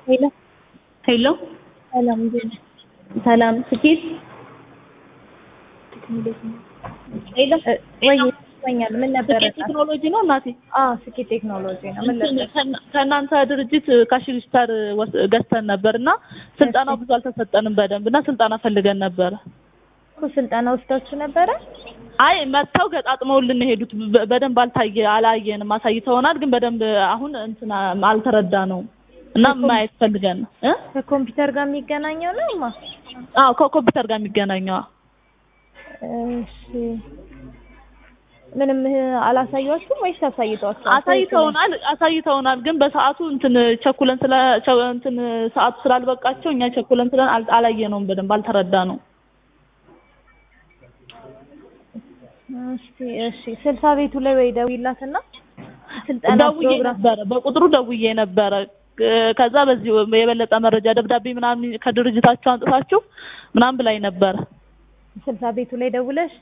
ሄሎ ሄሎ ሰላም እንዴት ነህ? ሰላም ስኬት ሄሎ ወይ ይሰኛል። ምን ነበረ? ስኬት ቴክኖሎጂ ነው እናቴ። አዎ ስኬት ቴክኖሎጂ ነው። ምን እንትን ነበረ? ከእና- ከእናንተ ድርጅት ካሽ ሪጂስተር ወስ- ገዝተን ነበር እና ስልጠናው ብዙ አልተሰጠንም በደንብ እና ስልጠና ፈልገን ነበረ። እኮ ስልጠና ወስዳችሁ ነበረ? አይ መጥተው ገጣጥመውልን የሄዱት በ- በደንብ አልታየ አላየንም። አሳይተውናል ግን በደንብ አሁን እንትን አልተረዳ ነው እና ማየት ፈልገን ነው እ ከኮምፒውተር ጋር የሚገናኘው ነው ማ? አዎ ከኮምፒውተር ጋር የሚገናኘው እሺ ምንም አላሳያችሁም ወይስ አሳይቷችኋል? አሳይተውናል አሳይተውናል ግን በሰዓቱ እንትን ቸኩለን ስለ ቸ- እንትን ሰዓቱ ስላልበቃቸው እኛ ቸኩለን ስለን አል- አላየነውም በደንብ አልተረዳ ነው እስቲ እሺ ስልሳ ቤቱ ላይ ወይ ደውይላትና ስልጠና ደውዬ ፕሮግራም ነበረ በቁጥሩ ደውዬ ነበረ እ- ከዛ በዚህ የበለጠ መረጃ ደብዳቤ ምናምን ከድርጅታችሁ አንጥታችሁ ምናምን ብላኝ ነበረ ስልሳ ቤቱ ላይ ደውለሽ